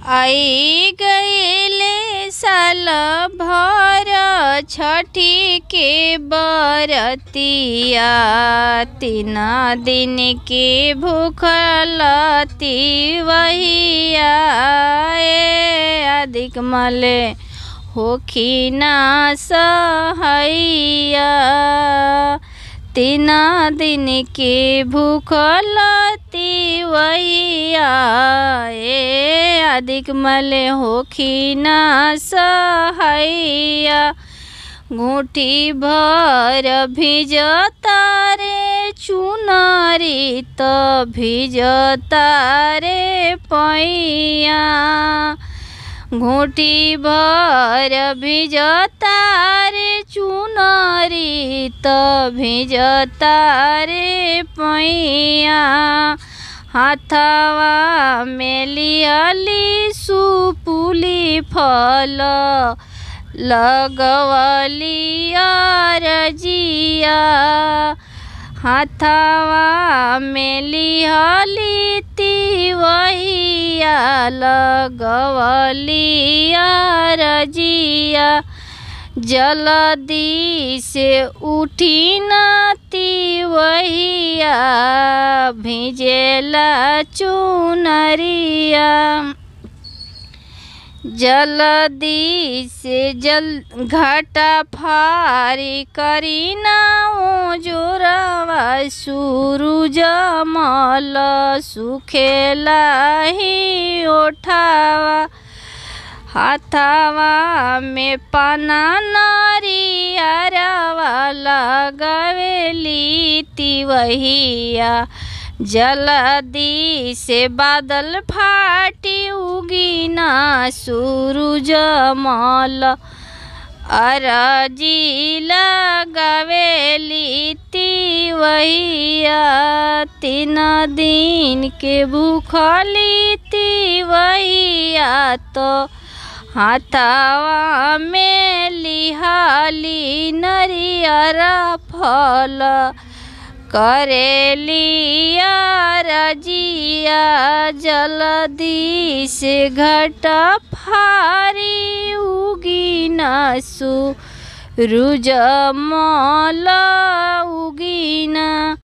आई गइले साल भर छठी के बरतिया तीन दिन के भूखल तिवहिया ए अधिक मले होखिना सहैया तीन दिन के भूखल तिवैया ए अधिक मले होखिना सहैया घूटी भर भिजता रे चुनरी त भिजता रे पैया घूटी भर भिजता रे चुनरी त भिजता रे पैया हाथवा में लियली सुपुली फल लगवली रजिया हाथवा में लिहली तिवहिया लगवली रजिया जल्दी से उठी न तिवहिया भिजेला चुनरिया जल्दी से जल घाटा फारी करी ना ओ जोरवा सूरज मल सुखेला ही ओठावा हाथावा में पाना नारियरवा लगवेली तिवहिया जल्दी से बादल फाटी उगिना सूरज मल अरजी लगवेली तिवहिया तीन दिन के भूखली तिवहिया तो हाथावा में लिहाली नरियर फल करेलिया रजिया जल्दी से घट फारी उगी नसु रुज मल उगिना